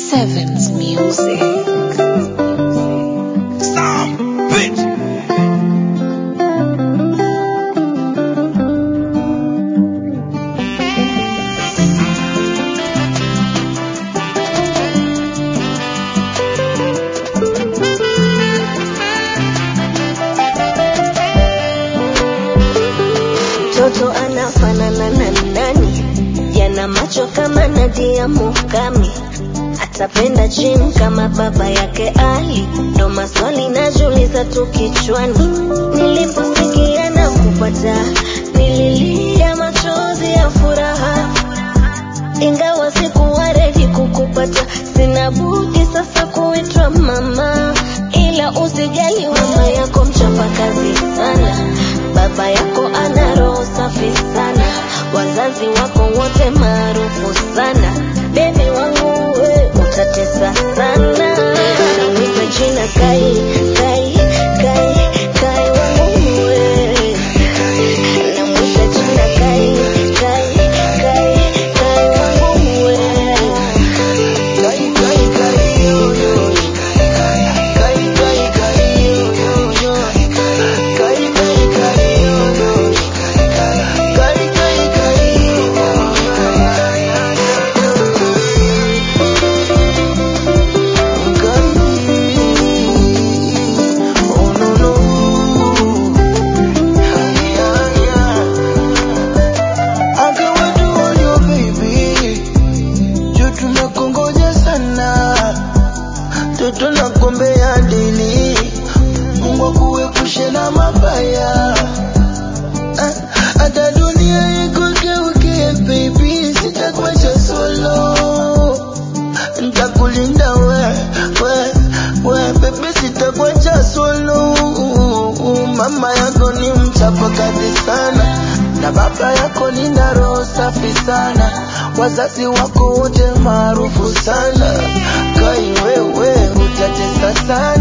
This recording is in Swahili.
Sevens Music. Stop, bitch. mtoto anafanana na nani? Yana macho kama Nadia Mukami, atapenda gym kama baba yake Ali. Ndo maswali najiuliza tu kichwani, niliposikia na kupata, nililia machozi ya furaha, ingawa sikuwa ready kukupata. Sina budi sasa kuitwa mama, ila usijali, mama yako mchapakazi sana, baba yako ana roho safi sana, wazazi wako wote maarufu sana. Bebi wangu we utatesa sana, namwita jina Kai, Kai, Kai, Kai wangu we namwita jina Kai, Kai, Kai, Kai wangu we Kai, kai, kai, yo, yo. Kai, kai, kai, yo, yo, yo. Kai, kai, kai, yo, yo. Kai, kai, kai, yo, yo. Kai. Oh, no, no. Yeah, yeah. I got what you want, your baby. Juu tunakongoja sana, toto nakuombea dili, Mungu akuepushe na mabaya. Ah, Hata dunia ikugeuke baby, sitakuacha solo, nitakulinda we, we, we baby, sitakuacha solo. Mama yako ni mchapa kazi sana, na baba yako nina roho safi sana, wazazi wako wote maarufu sana. Kai wewe utatesa sana